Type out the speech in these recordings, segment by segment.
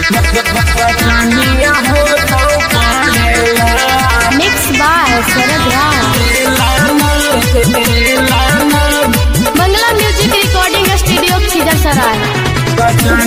Mixed by Sarad Rao. Bangla Music Recording Studio, Khizar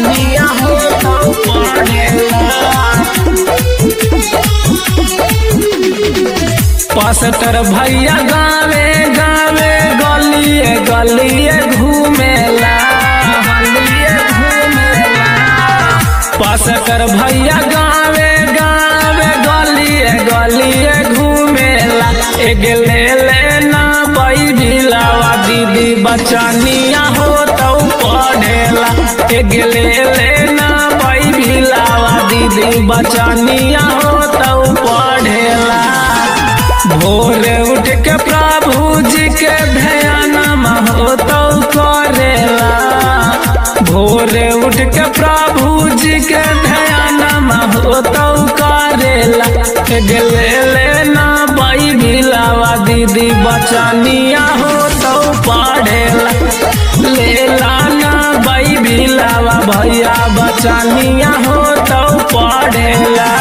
पास्टर भैया गावे गावे गलिए गलिए घूमेला गलिए घूमेला पास्टर भैया गावे गावे गलिए गलिए घूमेला एक ले लेना बई भिलावा दीदी बचनिया हो तो पढ़ेला एक ले लेना बई भिलावा दीदी बचनिया हो तो पढ़ेला भोरे उठ के प्रभु जी के ध्यान हो तो करेला भोरे उठ के प्रभु जी के ध्यान हो तो करेला गेले लेना बाई भिलावा दीदी बचनिया हो तो पढ़ेला ले लाना बाई भिलावा भैया बचनिया हो तो पढ़ेला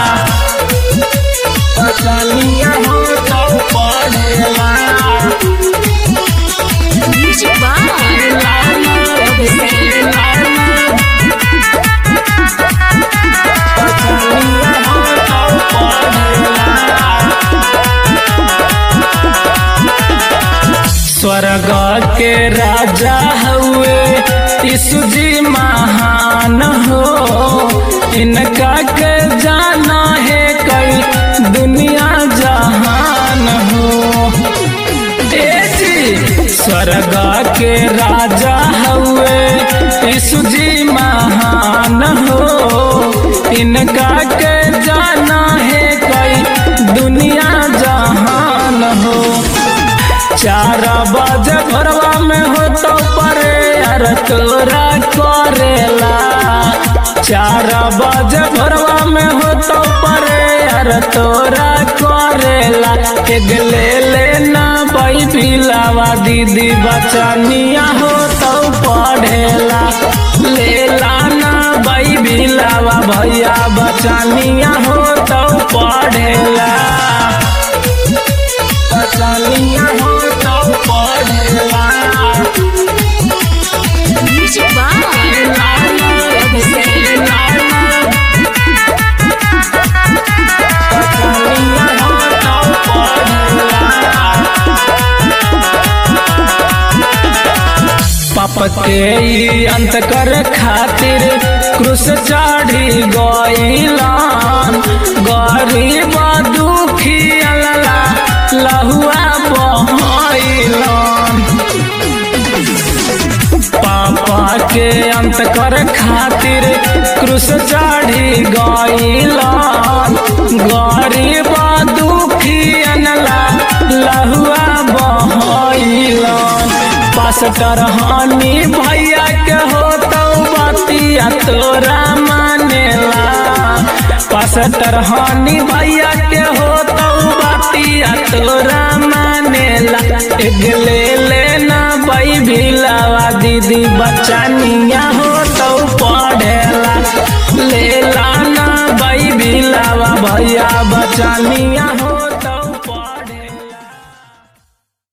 बचनिया हो तो पढ़ेला Music by स्वर्ग के राजा हुए यीशु जी महान हो इनका के जाना है कई दुनिया जहान हो ए जी स्वर्ग के राजा हुए यीशु जी महान हो इनका के जाना है कई दुनिया जहान हो चार बजे भरवा में हो तो परे यार तोरा करेला चार बजे भरवा में हो तो परे यार तोरा करेला एक ले लेना बाई पिलावा दीदी बचनिया हो तो पढ़ेला ले लाना बाई बिलावा भैया बचनिया हो तो पढ़ेला बचनिया हो तो पढ़ेला Music by पाप के ई अंत कर खातिर क्रूस चढ़ी गईलान गरीब दुखी अल्ला लहुआ बहैलान पापा के अंत कर खातिर क्रूस चढ़ी गईलान गरीब दुखी अनला लहुआ बहैलान पास्टर हानि भैया के हो तो बतिया तोरा मानेला पास्टर हानि भैया के हो तो बतिया तोरा मानेला एक ले लेना बाई भिलावा दीदी बचनिया हो तो पढ़ेला ले लाना बाई भिलावा भैया बचनिया हो